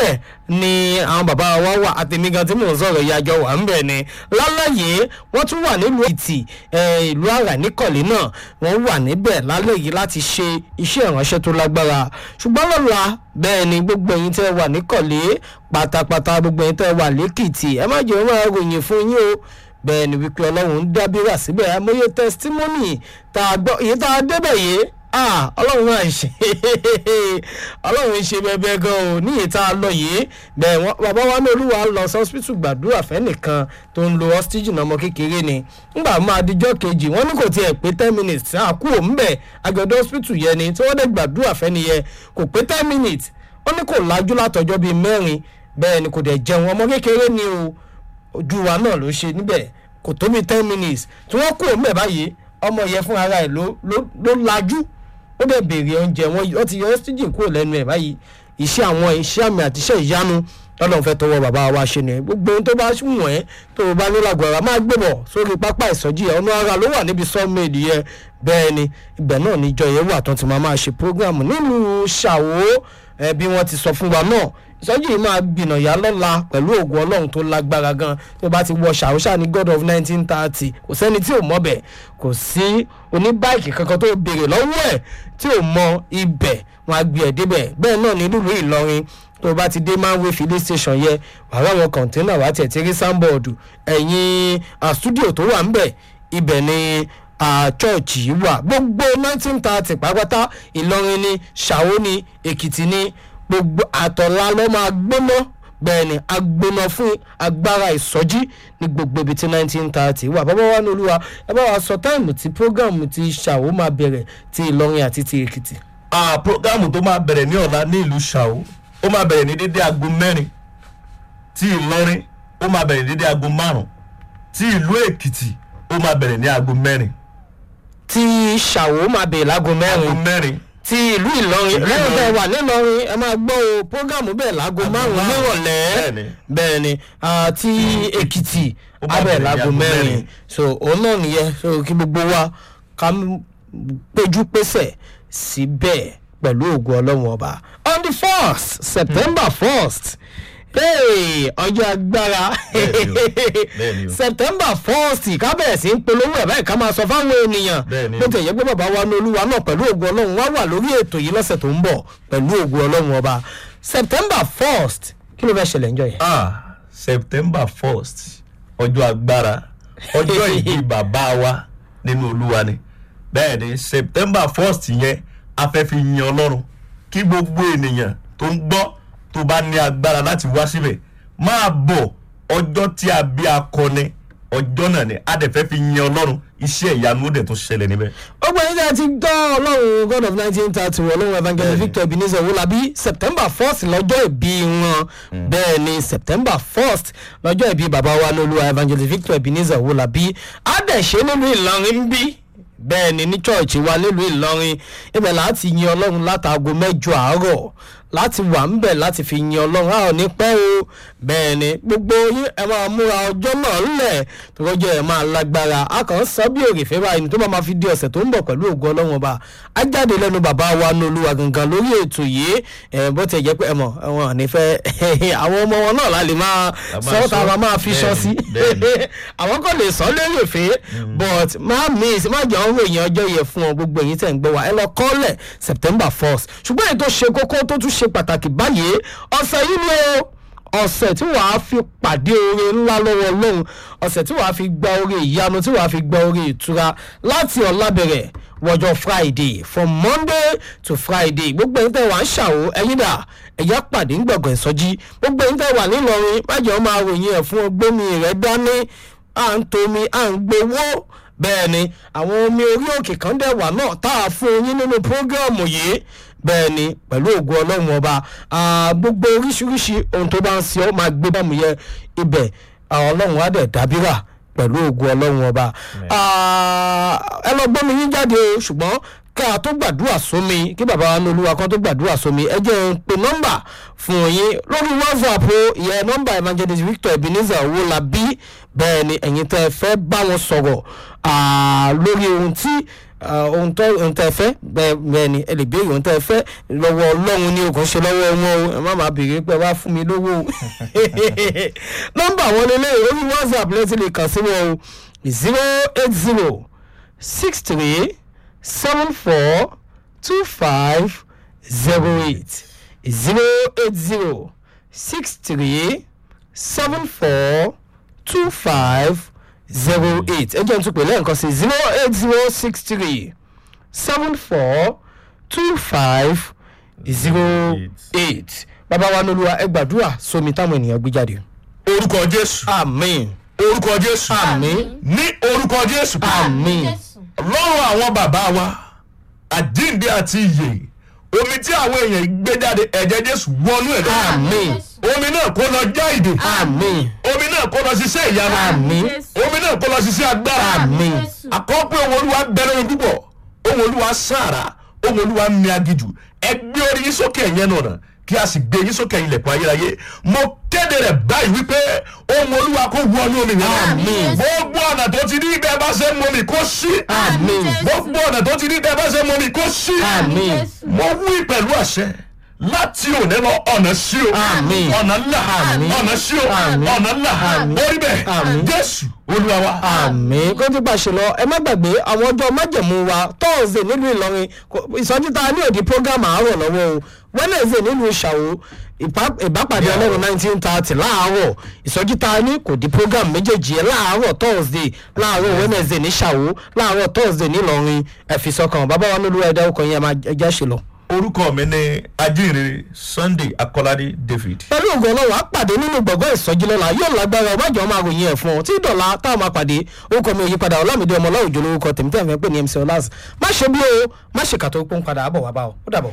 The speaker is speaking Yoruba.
bẹ́ẹ̀ ni àwọn bàbá wa wà àtẹ̀mí gan tí mò ń sọ̀rọ̀ ìyájọ́ wà ń bẹ̀ ni lálàyé wọ́n tún wà nílùú èkìtì eh, ìlú àrà níkọ̀lé náà wọ́n wà níbẹ̀ lálẹ́ yìí láti ṣe iṣẹ́ ìránṣẹ́ tó lágbára ṣùgbọ́n lọ́la bẹ́ẹ̀ ni gbogbo ẹ̀yin tẹ́ wà níkọ̀lé pátápátá gbogbo ẹ̀yin tẹ́ wà lẹ́kìtì ẹ má jẹ́ wọ́n máa ròyìn fún yín o bẹ́ẹ̀ ni wípé ọlọ́run ń dábìrà síbẹ̀ amóye tẹsítímọ́nì tá a gbọ́ èyí tá a débẹ̀ yìí ah ọlọ́run máa ń ṣe ọlọ́run ń ṣe bẹ́ẹ̀ gan o ní ìta lọ yìí bẹ́ẹ̀ wọ́n bàbá wa ní olúwa lọ sọ́spítù gbàdúrà fẹ́nìkan tó ń lo ọ́stíjì náà ọmọ kékeré ni ńgbà máa dijọ́ kejì wọ́n ní kò tiẹ̀ pé ten minutes àá kú òun bẹ̀ agbẹ̀dọ̀ ọ́sítù yẹn ni tí wọ́n dẹ̀ gbàdúrà fẹ́ni yẹn kò pé ten minutes wọ́n ní kò lájú látọjọ́ bíi mẹ́rin bẹ́ẹ̀ ni kò dẹ̀ jẹun ọmọ kékeré ni o ojú wa náà ló ṣe níbẹ̀ kò tó bíi ten minutes tí wọ́n kú òun bẹ̀ báyìí ọmọ yẹn fún ara ẹ̀ ló ló ló lajú ó dẹ̀ béèrè oúnjẹ wọn wọ́n ti yọ ọ́sítíjìn kúrò lẹ́nu ẹ̀ báyìí iṣẹ́ àwọn iṣẹ́ àmì àti iṣẹ́ ìyanu lọ́lọ́run fẹ́ tọwọ́ bàbá wa ṣe nìyẹn gbogbo ohun tó bá wù ẹ́ tó o bá ní lágbára máa gbé bọ̀ sórí pápá ìsọjí ẹ̀ ọ̀nà ara ló wà níbi sọ́ọ̀mẹ́ẹ̀dì yẹn bẹ́ẹ̀ ni ibẹ̀ náà níjọ yẹn wà tán ti máa máa ṣe prógráàmù nílùú ṣàwó ẹ bí wọ́n ti sọ fún wa náà ìsọjí yìí máa gbìnà yá lọ́la pẹ̀lú ògùn ọlọ́run tó lágbára gan tó bá ti wọ ṣàwọ́ṣà ní god of nineteen thirty kò sẹ́ni tí ò mọ̀ bẹ̀ kò sí oníbáìkì kankan tó béèrè lọ́wọ́ ẹ̀ tí ò mọ ibẹ̀ wọn á gbé ẹ̀ débẹ̀ bẹ́ẹ̀ náà ní nílùú ìlọrin tó bá ti dé manway filling station yẹ wàá àwọn kọ̀ǹténà wàá tẹ̀ tí rí sáńbọ̀ọ̀dù ẹ̀yìn studio tó wà ńbẹ̀ ibẹ̀ ni chọ́ọ̀chì yìí wà gbogbo nineteen thirty pátápátá ìlọrin ni ṣàwó ni èkìtì ni gbogbo àtọ̀lá ló máa gbóná bẹ́ẹ̀ ni agbóná fún agbára ìsọjí ní gbogbo ibi tí nineteen thirty wà bàbá wa ní olúwa ẹ bá wa sọ táìmù tí prógámù ti ṣàwó máa bẹ̀rẹ̀ ti ìlọrin àti ti èkìtì. ah programu tó máa bẹ̀rẹ̀ ní ọ̀la ní ìlú ṣàwó ó máa bẹ̀rẹ̀ ní dédé aago mẹ́rin tí ìlọrin ó máa bẹ̀rẹ̀ ní dédé aago márùn tí ìlú èkìtì ó máa bẹ̀rẹ̀ ní aago mẹ́rin ti ṣàwó máa bẹ̀rẹ̀ láago aago mẹ́rin mẹ́rin ti ìlú ìlọrin Ìlú lẹ́yìn tẹ́ Ìlọrin. wà nílọrin ẹ máa gbọ́ o prógámù bẹ́ẹ̀ láago márùn-ún márùn-ún. nírọ̀lẹ́ Bẹ́ẹ̀ni. bẹ́ẹ̀ ni ah, ti èkìtì Ó máa abẹ́ bẹ̀rẹ̀ ní láago aago mẹ́rin mẹ́rin. so òun náà nìyẹn so kí gbogbo wa ká m- péjú pésẹ̀ síbẹ̀ pẹ̀lú ògùn ọlọ́run ọba on the first september first hey, ọjọ́ agbára Bẹ́ẹ̀ni o, bẹ́ẹ̀ni o. september first ká bẹ̀rẹ̀ sí ń polówó ẹ̀ báyìí ká máa sọ fáwọn ènìyàn Bẹ́ẹ̀ni o. bó tẹ̀ yẹ pé bàbá wa ní olúwa náà pẹ̀lú ògùn ọlọ́run wá wà lórí ètò yìí lọ́sẹ̀ tó ń bọ̀ pẹ̀lú ògùn ọlọ́run ọba september first kí ló fẹ́ ṣẹlẹ̀ ńjọ yẹn. ah september first ọjọ́ agbára ọjọ́ ìbí bàbá wa nínú olúwa ni bẹ́ẹ̀ ni september first yẹn a fẹ́ fi yin ọlọ́run kí gbogbo ènìyàn tó ń gbọ́ tó bá ní agbára láti wá síbẹ̀ máa bọ̀ ọjọ́ tí a bí akọni ọjọ́ náà ni a dẹ̀ fẹ́ fi yin ọlọ́run iṣẹ́ ìyanu ó dẹ̀ tó ṣẹlẹ̀ níbẹ̀. ọgbà yìí tí a ti gbọ́ ọlọ́run god of nineteen thirty wọ ọlọ́run evangelist Bẹ́ẹ̀ni. victor ebenezer wọlábí september first lọ́jọ́ ìbí wọn bẹ́ẹ̀ ni september first lọ́jọ́ ìbí bàbá wa lọ́lúwa evangelist victor ebenezer wọlábí á dẹ̀ ṣe nílùú ìlọrin bí bẹ́ẹ̀ ni ní church wa nílùú ìlọrin ibẹ̀ láti yin ọlọ́run látàgò mẹ́jọ àárọ̀ láti wà ń bẹ̀ láti fi yin ọlọ́run a ò ní pẹ́ o bẹ́ẹ̀ ni gbogbo yín ẹ máa múra ọjọ́ náà lẹ̀ tọ́jọ́ ẹ máa lágbára a kàn ń sọ bí òrìfẹ́ báyìí tó bá máa fi di ọ̀sẹ̀ tó ń bọ̀ pẹ̀lú ògo ọlọ́run ọba á jáde lẹ́nu bàbá wa ní olúwa gangan lórí ètò yìí ẹ bó ti jẹ́ pé ẹ mọ̀ wọn ò ní fẹ́ àwọn ọmọ wọn náà láti máa La máa sọ tá a sọ. máa máa fi sọ sí Bẹ́ẹ̀ni, bẹ́ẹ̀ni. àwọn kò lè sọ lórí èfé but má miss má jẹ́ ọ̀rọ̀ èèyàn ọjọ́ yẹ fún ọ gbogbo èyí tẹ̀ ń gbọ́ wa ẹ lọ kọ́lẹ̀ september first ṣùgbọ́n èyí tó ṣe kókó tó tún ṣe pàtàkì báyìí ọ̀sẹ̀ yìí ni o ọ̀sẹ̀ tí wàá fi pàdé oore ńlá lọ́wọ́ ọlọ́run ọ̀sẹ̀ tí wàá fi gba oore ìyanu tí wàá fi gba oore ìtura láti ọ̀la bẹ̀rẹ̀ wọjọ́ friday from monday to friday gbogbo ẹ̀yin tẹ́ wà ń ṣàwó ẹ̀yin dà ẹ̀yà pàdé ń gbọ̀ngàn ìsọjí gbogbo ẹ̀yin tẹ́ wà nílọrin májọ̀ máa ròyìn ẹ̀ fún ọgbẹ́mi rẹ̀ dání à ń tomi à ń gbowó bẹ́ẹ̀ ni àwọn omi orí òkè kan dẹ̀ wà náà tá a fún yín nínú prógráàmù yìí bẹ́ẹ̀ ni pẹ̀lú ògùn ọlọ́run ọba ah, gbogbo oríṣiríṣi ohun tó bá ń ṣe ọ́ máa gbé bámu yẹ ibẹ̀ àwọn ọlọ́run á dẹ̀ dábìrà pẹ̀lú ògùn ọlọ́run ọba Ah, ẹ lọ gbọ́ mi yín jáde o ṣùgbọ́n ká a tó gbàdúrà sómi kí bàbá wa ní olúwa kan tó gbàdúrà sómi ẹ jẹ́ n pe nọ́mbà fún yín lórí whatsapp o ìyẹn nọ́mbà evangelist victor ebenezer owólabí bẹ́ẹ̀ ni ẹ̀yin tẹ́ ẹ fẹ́ bá wọn sọ̀rọ̀ ah, lórí ohun tí ah, ohun tó ohun tẹ́ ẹ fẹ́ bẹ́ẹ̀ bẹ́ẹ̀ ni ẹ lè béèrè ohun tẹ́ ẹ fẹ́ lọ́wọ́ ọlọ́run ní okùn ṣe lọ́wọ́ wọn o ẹ má máa béèrè pé wá fún mi lówó o nọ́mbà wọn lélẹ̀ orí whatsapp lẹ́sìn lè kàn sí wọn o zero eight zero six three seven four two five zero eight zero eight zero six three seven four two five zero eight ẹ jẹ́ n tún pè lẹ́ẹ̀kan sí zero eight zero six three seven four two five zero eight bàbá wa n'olúwa ẹ gbàdúrà sómi táwọn ènìyàn gbé jáde. orúkọ jésù amen orúkọ jésù amen ní orúkọ jésù amen lọ́rùn àwọn bàbá wa àjíǹde àti ìyè omi tí àwọn èèyàn gbé jáde ẹ̀jẹ̀ jésù wọnú ẹ̀ lọ amen omi náà kó lọ já ìdè amen omi náà kó lọ ṣiṣẹ́ ìyanu amen omi náà kó lọ ṣiṣẹ́ agbára amen àkọ́pẹ́ ohun olúwa bẹ̀rẹ̀ ohun púpọ̀ ohun olúwa sára ohun olúwa mi agijù ẹ gbé orí yín sókè ẹ̀yẹn náà kí a sì gbé yín sókè ilẹ̀kùn ayérayé mo kéde rẹ̀ báyìí wípé ohun olúwa kó wọnú omi yẹn Àmín. gbogbo ọ̀nà tó ti ní ibẹ̀ bá ṣe mọ mi kó sí amen gbogbo ọ̀nà tó ti ní ibẹ̀ bá ṣe mọ mi kó sí amen mo wí pẹ̀lú àṣẹ láti òní lọ ọ̀nà sí o Àmín. ọ̀nà ńlá Àmín. ọ̀nà sí o Àmín. ọ̀nà ńlá Àmín. orí bẹ́ẹ̀ Àmín. jésù olúwa wa. àmì kó tó pàṣẹ lọ ẹ má gbàgbé àwọn ọjọ́ májẹ̀mú wa thursday nílùú ìlọrin kò- ìsọjí tá a ní òdi program àárọ̀ lọ́wọ́ o wednesday nílùú ìṣàwó ìpá- ìbápàdé Yeah. ọlọ́run nineteen thirty láàárọ̀ ìsọjí tá a ní kò di program méjèèjì yẹn láàárọ̀ thursday láàárọ̀ wednesday ní ṣàwó láàárọ̀ thursday nílọrin ẹ̀fìsọkàn bàbá wa nílùú ẹ̀dá ọkọ̀ yẹn máa ẹja ṣe lọ. orúkọ mi ní ajínrere sunday akọládé david. pẹ̀lú ògùn ọlọ́wọ́ á pàdé nínú gbọ̀ngàn ìsọjí lọ́la yóò lágbára ọbàjọ́ máa ròyìn ẹ̀ fún ọ tí dọ̀la táwọn máa pàdé orúkọ mi ò yípadà ọlámídé ọmọ ọlọ́run jòlórúkọ tèmítẹ́ fẹ́ pé ní mc ọlás má ṣe bí o má ṣe kàtó pọ́n padà àbọ̀ wá bá ọ ó dàbọ̀.